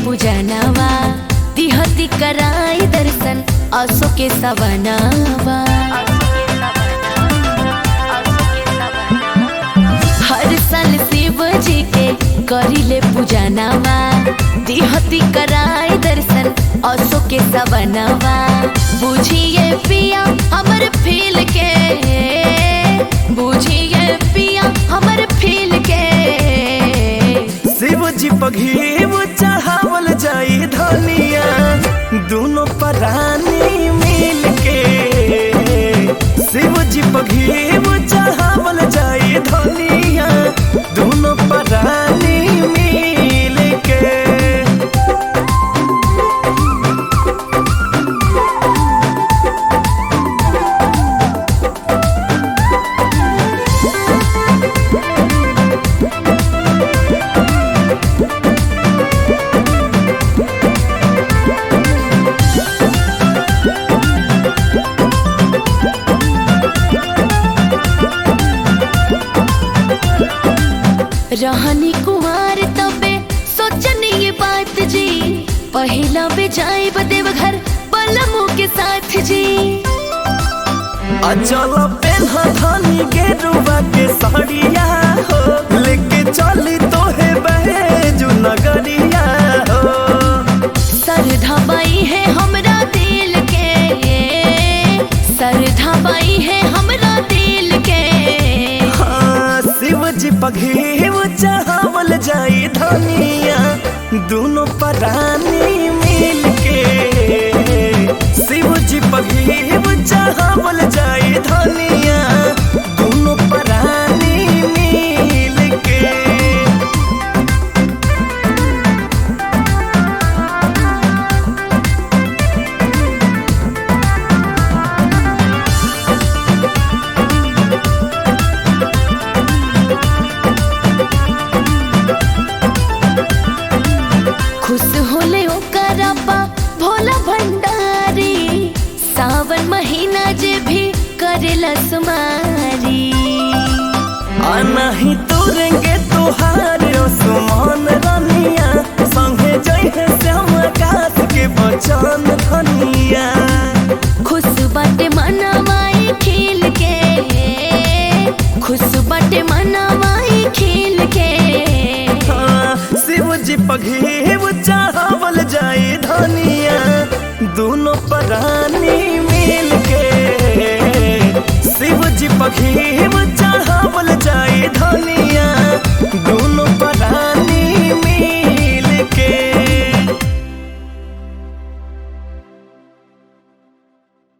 पूजनवा दिहती कराई दर्शन असो के सवनवा हर साल शिव जी के करिले पूजनवा दिहती कराई दर्शन असो के सवनवा बुझिए पिया हमर फील के बुझिए पिया हमर फील के शिव जी पघीव चढ़ावल जाई धनिया दोनों परानी मिल के शिव जी पघीव चढ़ावल जाई धनिया दोनों परानी मिल के रहनी कुमार तबे सोचनी ये बात जी पहला बे जाए देव घर बलमू के साथ जी अचल पेन्हा धनी के रुआ के साड़िया हो लेके चली तोहे बहेजू नगरिया हो सर धबाई है हमरा दिल के सर धबाई है हमरा दिल के हाँ, शिव जी पघेव चढ़ावल जाई धनिया दोनों परानी मिल के शिव जी पघेव चढ़ावल जाई धनिया दोनों परानी मिल के खुश होले ओकरा पा भोला भंडारी सावन महीना जे भी करेला सुमारी नहीं तुरेंगे तुहार सुमान रनिया संगे जइहे श्याम कात के बचन धनिया खुश बाटे मनवाई खिल के खुश बाटे मनवाई खिल के हाँ, शिव जी पघेव चढ़ावल जाई धनिया दोनों परानी मिल के शिव जी पघेव चढ़ावल जाई धनिया